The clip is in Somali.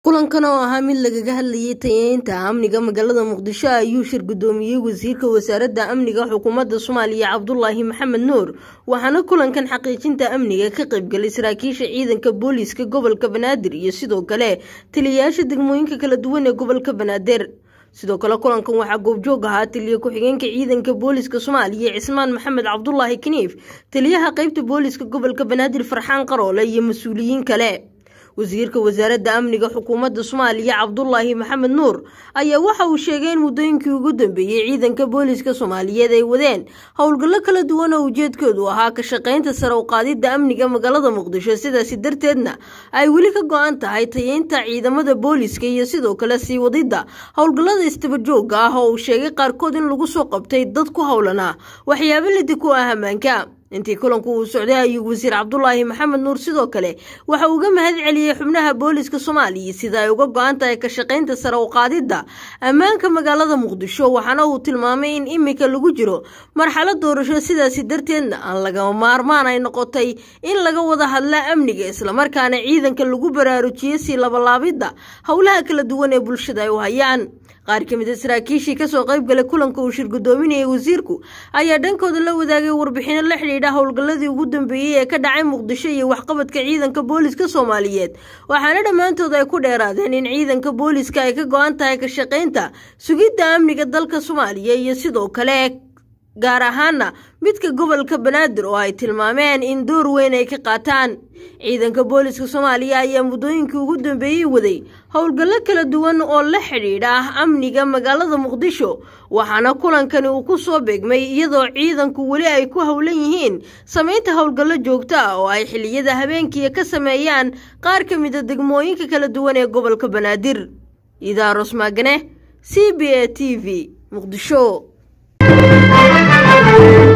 kulankan oo ahaa mid lagaga hadlayay tayeynta amniga magaalada muqdisho ayuu shir gudoomiyey wasiirka wasaaradda amniga xukuumadda soomaaliya cabdulaahi maxamed nuur waxaana kulankan xaqiijinta amniga ka qaybgalay saraakiisha ciidanka booliiska gobolka banaadir iyo sidoo kale taliyayaasha degmooyinka kala duwan ee gobolka banaadir sidoo kale kulankan waxaa goobjoog ahaa taliya ku-xigeenka ciidanka booliiska soomaaliya cismaan maxamed cabdulaahi kaniif taliyaha qeybta booliiska gobolka banaadir farxaan qaroole iyo mas-uuliyiin kale wasiirka wasaaradda amniga xukuumadda soomaaliya cabdulaahi maxamed nuur ayaa waxa uu sheegay in muddooyinkii ugu dambeeyey ciidanka booliiska soomaaliyeed ay wadeen howlgallo kala duwan oo ujeedkoodu ahaa ka shaqaynta sare u qaadidda amniga magaalada muqdisho sidaasi darteedna ay weli ka go-an tahay tayeynta ciidamada booliiska iyo sidoo kale sii wadidda howlgallada istabajooga ah oo uu sheegay qaarkood in lagu soo qabtay dad ku howlanaa waxyaabo lidi ku ah ammaanka intii kulanku uu socday ayuu wasiir cabdulaahi maxamed nuur sidoo kale waxa uu uga mahad celiyey xubnaha booliiska soomaaliya sida ay uga go-an tahay ka shaqaynta sare u qaadidda ammaanka magaalada muqdisho waxaana uu tilmaamay in imika lagu jiro marxalad doorasho sidaasi darteedna aan lagama maarmaan ay noqotay in laga wada hadla amniga islamarkaana ciidanka lagu baraarujiyo sii labalaabidda howlaha kala duwan ee bulshada ay u hayaan qaar ka mid a saraakiishii kasoo qayb galay kulanka uu shir gudoominayay wasiirku ayaa dhankooda la wadaagay warbixino la xidhiidha howlgalladii ugu dambeeyey ee ka dhacay muqdisho iyo waxqabadka ciidanka booliiska soomaaliyeed waxaana dhammaantood ay ku dheeraadeen in ciidanka booliiska ay ka go-an tahay ka shaqaynta sugidda amniga dalka soomaaliya iyo sidoo kale gaar ahaana midka gobolka banaadir oo ay tilmaameen in door weyn ay ka qaataan ciidanka booliiska soomaaliya ayaa muddooyinkii ugu dambeeyey waday howlgallo kala duwan oo la xidhiidha amniga magaalada muqdisho waxaana kulankani uu ku soo beegmay iyadoo ciidanku weli ay ku howlan yihiin samaynta howlgallo joogto ah oo ay xilliyada habeenkii ka sameeyaan qaar ka mid a degmooyinka kala duwan ee gobolka banaadir idaaros maagane c b a t v muqdisho